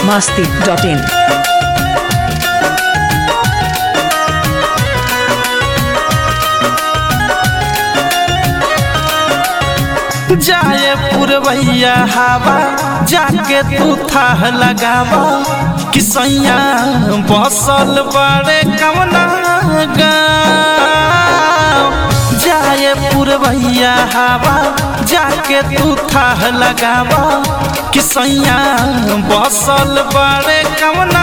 masti.in. जाए पुरवैया हवा जाके तू थाह लगावा कि सैया बसल बड़े कवना गाँव जाए पुरवैया हवा जाके तू थाह लगावा कि सैया बसल बड़े कवना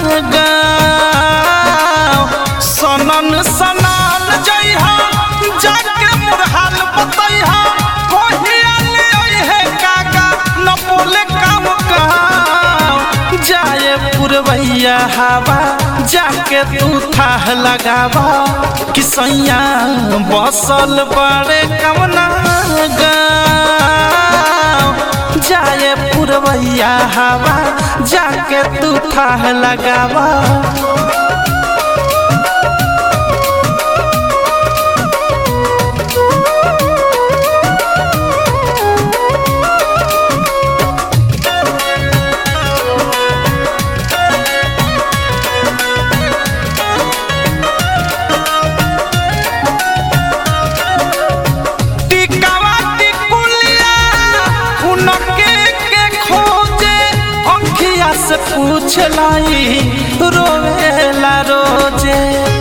गाँव सनन सनान जइहा जाके मुरहाल बतैहा कोहिया ले ओहे काका न बोले काम कहाँ जाए पुरवैया हवा जाके तू थाह लगावा कि सैया बसल बड़े कवना गाँव जाए पुरवैया हवा जाके तू थाह लगावा टिकावा टिकुलिया उनके के खोजे अंखिया से पूछ लाई रोवेला रोजे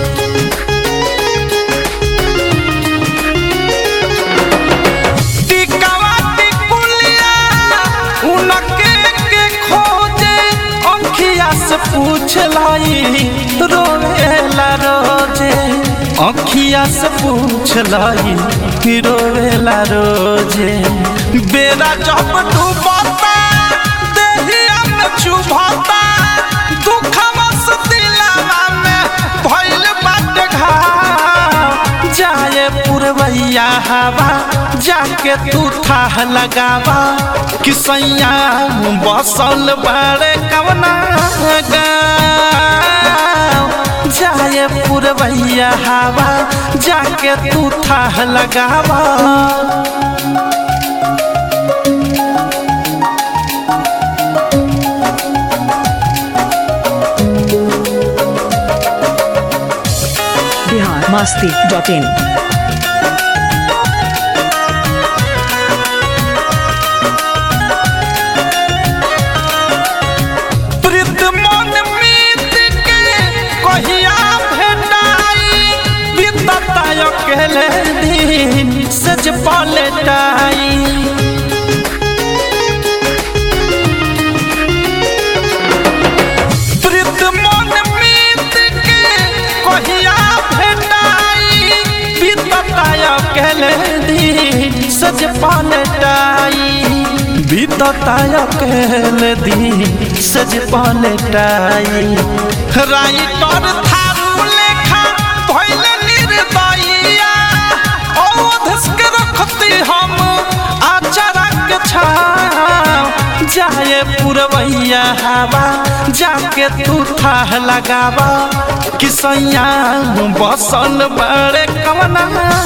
टिकावा टिकुलिया उनके के खोजे अंखिया से पूछ लाई रोवेला रोजे अंखिया से पूछ लाई कि रोवेला रोजे बेरा जब डूबता देहिया में चुभता दुखवा से दिलावा में भइल बाटे घाव जाए पुरवैया हवा जाके तू थाह लगावा कि सैया बसल बड़े कवना गाँव जाए पुरवैया हवा जाके तू थाह लगावा Bihar masti.in. प्रीत मन मीत के कहिया भेटाई बीतता अकेले दिन सज पलटाई प्रीत मन मीत के कहिया भेटाई बीतता अकेले दिन सज पलटाई बीतता अकेले दिन सज पलटाई राइटर थारू लेखा भइल निर्दयिया अवधस के रखती हम आचारा के छाव जाए पुरवैया हवा जाके तू थाह लगावा कि सैया बसल बड़े कवना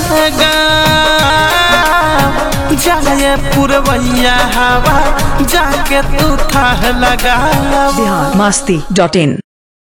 गाँव जाए पुरवैया हवा जाके तू थाह लगावा Bihar masti.in.